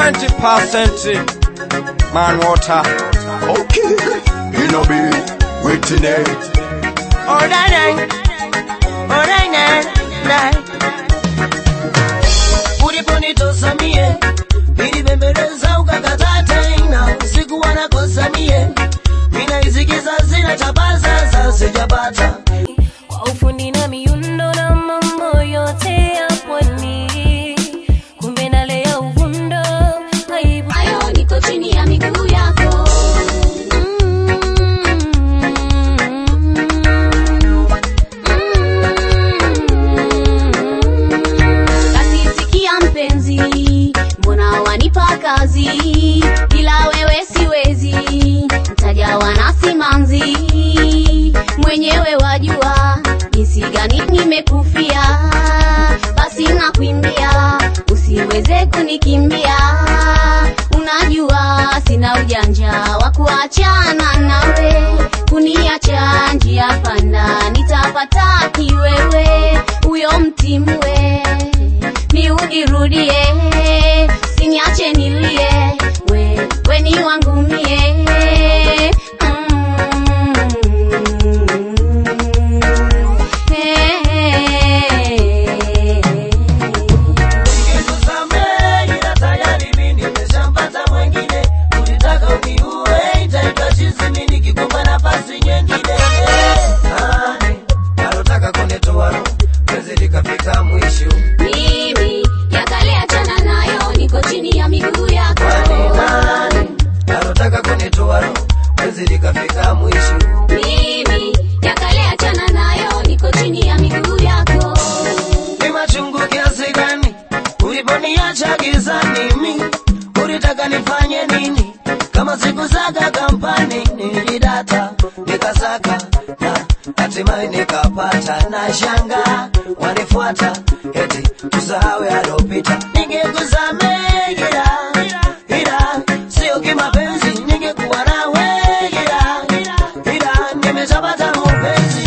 20% man water. Okay, you know be waiting it. Alright, alright, uliponitosa mie nilibembeleza ukakataa tena usiku wanakosa mie minaisikiza zina chapaza za sijapata kwa ufundi na miundo na mambo yote ya pwani, kumbe nalea uvundo aibu Hayo niko chini ya miguu yako. Basi sikia mpenzi, mbona wanipa kazi? Bila wewe siwezi, ntajawa na simanzi. Mwenyewe wajua jinsi gani nimekufia, basi nakuimbia usiweze kunikimbia. Unajua sina ujanja wa kuachana nawe, kuniacha njia panda, nitapata kiwewe huyo mtimwe, ni unirudie, siniache nilie, we, we ni wangu mie Mm. Hey. Nikusamehe ila tayari mimi nimeshampata mwengine. Ulitaka uniue, itaitwa chizi mimi nikikupa nafasi nyingine. Nani alotaka kunitoa roho, penzi likafika mwisho. Mimi yakale achana nayo, niko chini ya miguu yako. Kwani nani alotaka kunitoa roho, penzi likafika mwisho. Mimi yakale achana nayo, niko chini ya miguu yako. Ni machungu kiasi gani uliponiacha gizani? Mi ulitaka nifanye nini? Kama sikusaka kampani nilidata nikasaka na hatimaye nikapata, na shanga wanifuata eti tusahau yalopita. Ningekusamehe ila ila sio kimapenzi, ningekuwa nawe ila ila nimeshapata mpenzi.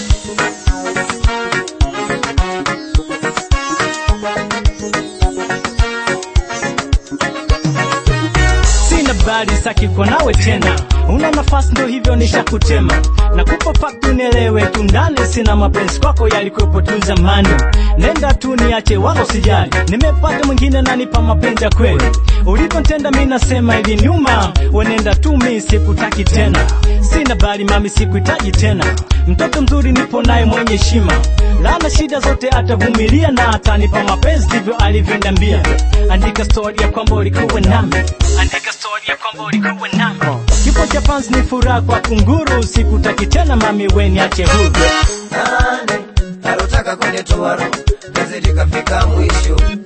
sina bali saki kwa nawe tena una nafasi ndo hivyo nishakutema nakupa faktu unielewe tu ndani sina mapenzi kwako yalikuwepo tu zamani nenda tu niache wala usijali nimepata mwingine nanipa mapenzi ya kweli ulivyotenda mi nasema hivi nyuma wenenda tu mi sikutaki tena sina bali mami sikuhitaji tena mtoto mzuri nipo naye mwenye heshima lana shida zote atavumilia na atanipa mapenzi ndivyo alivyoniambia andika stori ya kwamba ulikuwa nami andika stori ya kwamba ulikuwa nami kifo cha fans ni furaha kwa kunguru sikutaki tena mami weni ache huru nani alotaka kunitoa roho penzi likafika mwisho